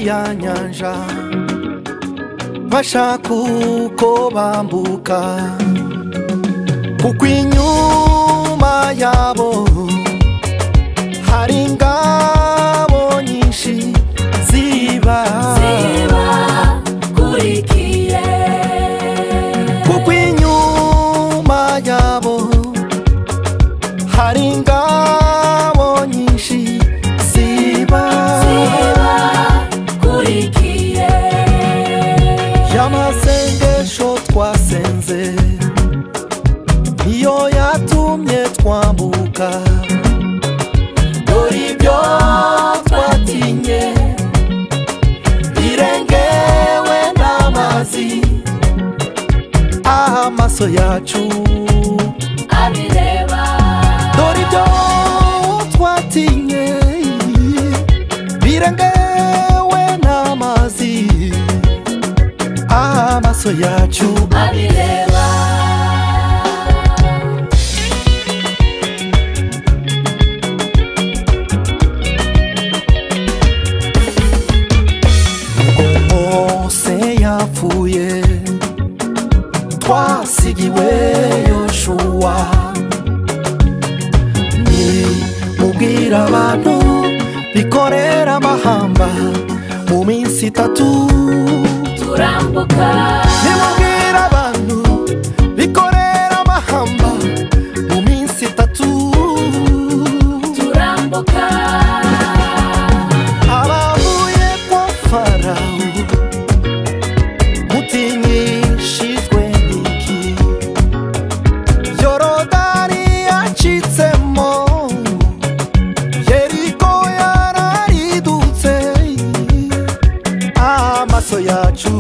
ya nyanja bashaka uko bambuka kuko inyuma yabo hari ingabo nyinshi ziba zibakurikiye kuko inyuma yabo hari ingabo nyinshi ziba zibakurikiye y'amasengesho twasenze niyo yatumye twambuka dore ibyo twatinye birengewe n'amazi aha amaso yacu abireba dore ibyo twatinye birengewe n'amazi aha amaso yacu abireba mose yapfuye twasigiwe yoshuwa ni mubwira abantu bikorera amahamba mu minsi itatu turambuka ni mubwira abantu bikorera amahamba mu minsi itatu turambuka abavuye kwa farawo mutinyishijwe n'iki yorodani yacitsemo yeriko yararidutse amaso yacu